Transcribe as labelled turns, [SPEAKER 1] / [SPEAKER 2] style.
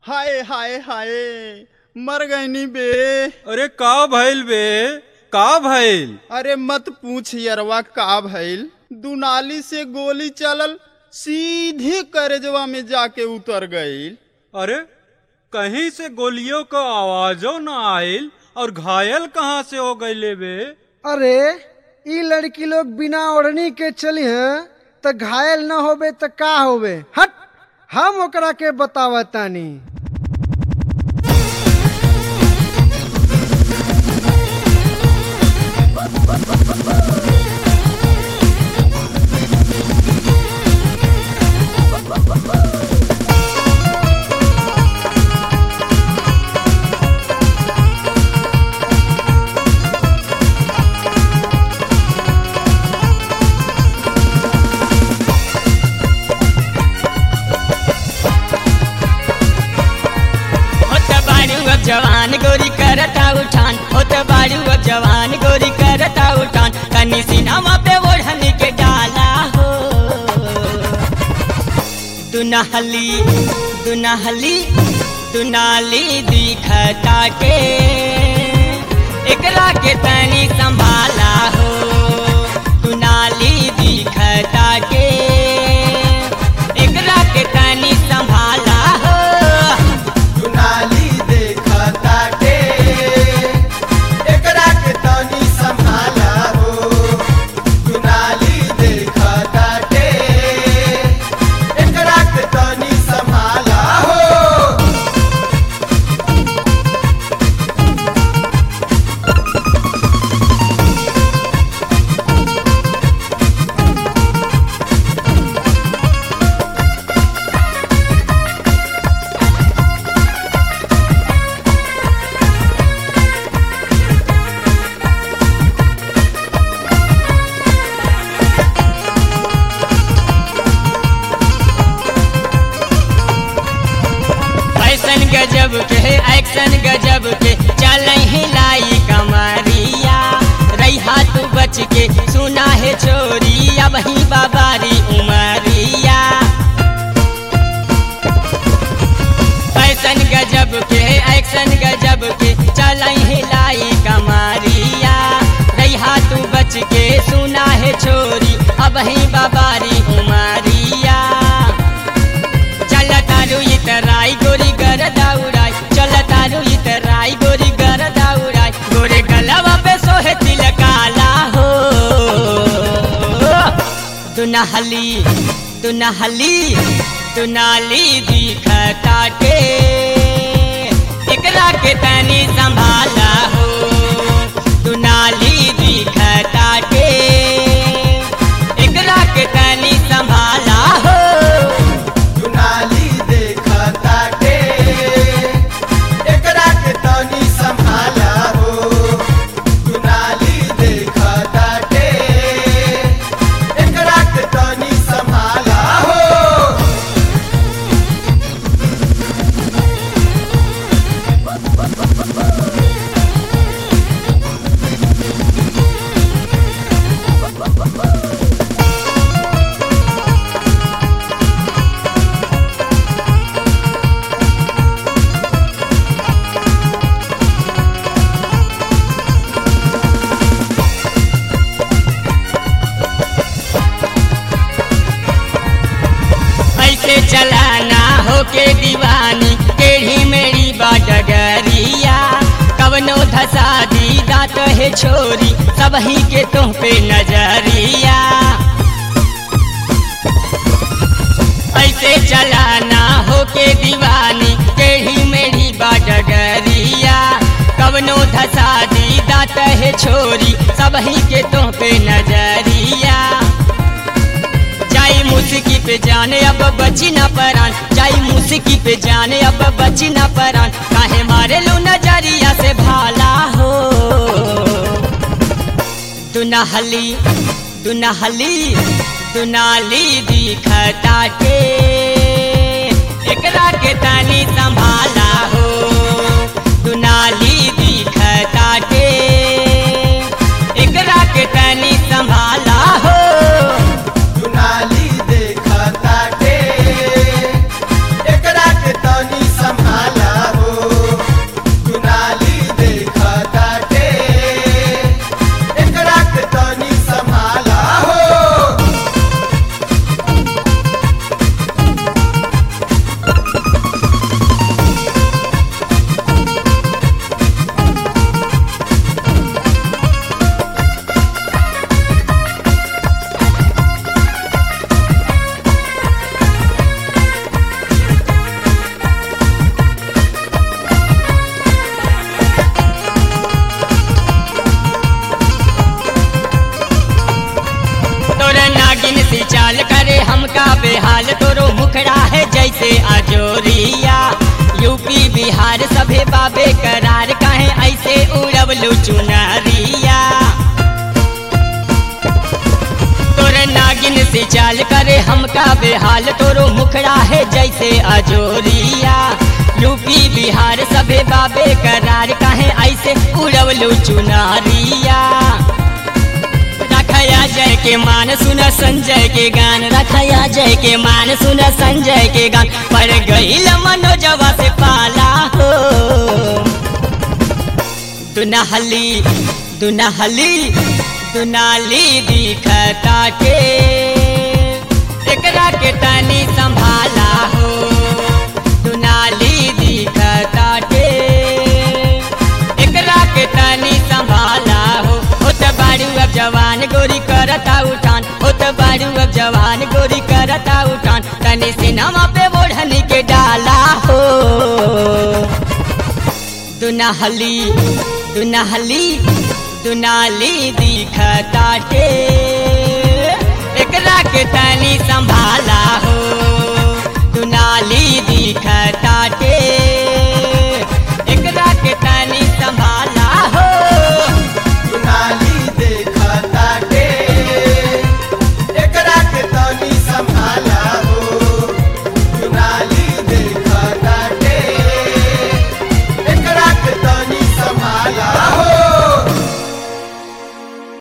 [SPEAKER 1] हाय हाय हाय मर गईनी बे
[SPEAKER 2] अरे का भइल बे का भइल
[SPEAKER 1] अरे मत पूछ यरवा का भइल दुनाली से गोली चलल सीधे करेजवा में जाके उतर गईल
[SPEAKER 2] अरे कहीं से गोलियों का आवाजो न आइल और घायल कहाँ से हो गईले बे
[SPEAKER 3] अरे ई लड़की लोग बिना ओढ़नी के चली हैं त घायल न होबे त का होबे हट हम ओकरा के बतावतानी
[SPEAKER 4] होत बाड़ू अब जवान गोरी करता उठान होत बाड़ू अब जवान गोरी करता उठान तनी सिनामा पे ओढ़नी के डाला हो दुनहली दुनहली दुनाली दिखता के एकरा के तनी संभाला हो दुनाली दिखता के एकरा के तनी संभाला हो
[SPEAKER 5] दुनाली देखता के एकरा के तनी संभाला हो दुनाली देखता के एकरा के तनी संभाला हो
[SPEAKER 4] फैशन गजब के एक्शन गजब के चल हिलाई कमरिया रैहा तू बच के सुना है छोरी अब ही बाबारी उमरिया फैशन गजब के एक्शन गजब के चल हिलाई कमरिया रैहा तू बच के सुना है छोरी अब ही बाबारी उमरिया चल तारू इतराई गोरी गर दाउराई चल तारू इतराई गोरी गर दाउराई गोरे गलवा पे सोहे तिल काला हो दुनहली दुनहली दुनाली दिखता के एकरा के तनी संभाला हो दुनाली दिखता के एकरा के तनी संभाला हो
[SPEAKER 5] दुनाली देखता के एकरा के तनी संभाला हो दुनाली देखता के एकरा के तनी संभाला हो
[SPEAKER 4] ऐसे चलाना होके दीवानी टेढ़ी मेरी बाडगरिया कवनो धसा दी दात है छोरी सब ही के तुम पे नजरिया ऐसे चलाना होके दीवानी टेढ़ी मेरी बाडगरिया कवनो धसा दी दात है छोरी सब ही के तुम पे नजरिया जाई मुस्की पे जाने अब बची ना परान जाई मुस्की पे जाने अब बची ना परान काहे मारे लो नजरिया से भाला हो दुनहली दुनहली दुनाली दिखता के एकरा के तनी संभाला हो दुनाली दिखता के एकरा के तनी संभाला हो
[SPEAKER 5] दुनाली देखता के एकरा के तनी संभाला
[SPEAKER 4] बिहार सभे बाबे करार कहे ऐसे उड़वलू चुनरिया तोरे नागिन से चाल करे हमका बेहाल तोरो मुखड़ा है जैसे अजोरिया यूपी बिहार सभे बाबे करार कहे ऐसे उड़वलू चुनरिया रखया जय के मान सुन संजय के गान रखया जय के मान सुन संजय के गान पर गईल मनोजवा से पाला हो दुनहली दुनहली दुनाली दिखता के एकरा के तनी संभाला हो दुनाली दिखता के एकरा के तनी संभाला हो होत बाड़ू अब जवान गोरी करता उठान होत बाड़ू अब जवान गोरी करता उठान तनी सिनेमा पे ओढ़नी के डाला हो दुनहली दुनहली दुनाली दिखता के एकरा के तनी संभाला हो दुनाली दिखता